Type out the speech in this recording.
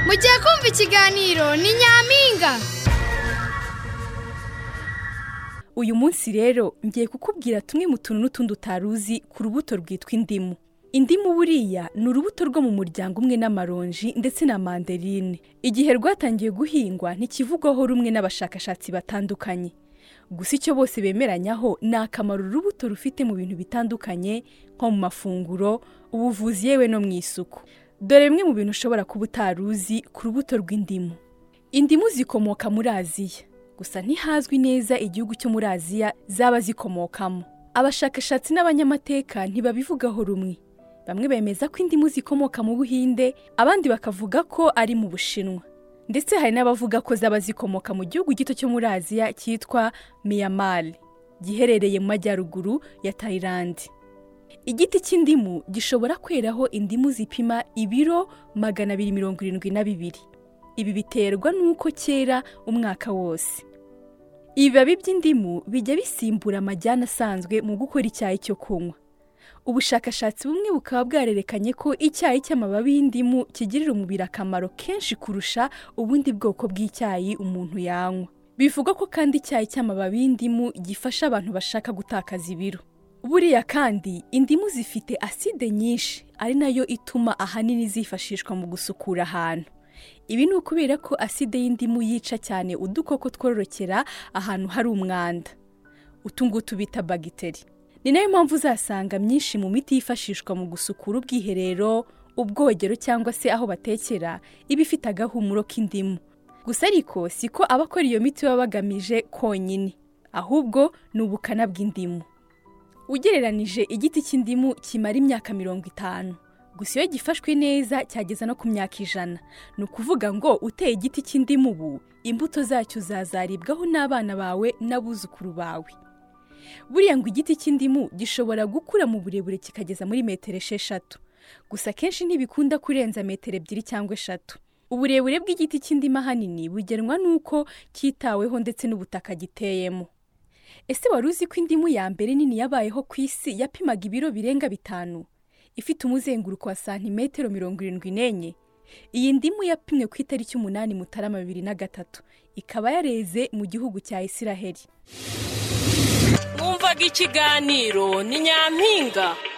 mugiye kumva ikiganiro ni nyampinga uyu munsi rero ngiye kukubwira tumwe mu tuntu n'utundi utaruzi ku rubuto rwitwa indimu indimu buriya ni urubuto rwo mu muryango umwe n'amaronji ndetse na manderine igihe rwatangiye guhingwa ntikivugwaho rumwe n'abashakashatsi batandukanye gusa icyo bose bemeranyaho ni akamaro urubuto rufite mu bintu bitandukanye nko mu mafunguro ubuvuzi yewe no mu isuku dore bimwe mu bintu ushobora kuba utaruzi ku rubuto rw'indimu indimu zikomoka muri aziya gusa ntihazwi neza igihugu cyo muri aziya zaba zikomokamo abashakashatsi n'abanyamateka ntibabivugaho rumwe bamwe bemeza ko indimu zikomoka mu buhinde abandi bakavuga ko ari mu bushinwa ndetse hari n'abavuga ko zaba zikomoka mu gihugu gito cyo muri aziya cyitwa myanmar giherereye mu majyaruguru ya tayilandi igiti cy'indimu gishobora kweraho indimu zipima ibiro magana abiri mirongo irindwi na bibiri ibi biterwa n'uko cyera umwaka wose ibibabi by'indimu bijya bisimbura amajyane asanzwe mu gukora icyayi cyo kunywa ubushakashatsi bumwe bukaba bwarerekanye ko icyayi cy'amababi y'indimu kigirira umubiri akamaro kenshi kurusha ubundi bwoko bw'icyayi umuntu yanywa bivugwa ko kandi icyayi cy'amababi y'indimu gifasha abantu bashaka gutakaza ibiro buriya kandi indimu zifite aside nyinshi ari nayo ituma ahanini zifashishwa mu gusukura ahantu ibi ni ukubera ko aside y'indimu yica cyane udukoko twororokera ahantu hari umwanda utu ngutu bita bagiteri ni nayo mpamvu uzasanga myinshi mu miti yifashishwa mu gusukura ubwiherero ubwogero cyangwa se aho batekera iba ifite agahumuro k'indimu gusa ariko si ko abakora iyo miti baba bagamije konyine ahubwo ni ubukana bw'indimu ugereranije igiti cy'indimu kimara imyaka mirongo itanu gusa iyo gifashwe neza cyageza no ku myaka ijana ni ukuvuga ngo uteye igiti cy'indimu ubu imbuto zacyo zazaribwaho n'abana bawe n'abuzukuru bawe buriya ngo igiti cy'indimu gishobora gukura mu burebure kikageza muri metero esheshatu gusa akenshi ntibikunda kurenza metero ebyiri cyangwa eshatu uburebure bw'igiti cy'indimu ahanini bugenwa n'uko cyitaweho ndetse n'ubutaka giteyemo ese wari uzi ko indimu ya mbere nini yabayeho ku isi yapimaga ibiro birenga bitanu ifite umuzenguruko wa santimetero mirongo irindwi n'enye iyi ndimu yapimwe ku itariki umunani mutarama bibiri na gatatu ikaba yareze mu gihugu cya isiraheli mwumvaga ikiganiro ni nyampinga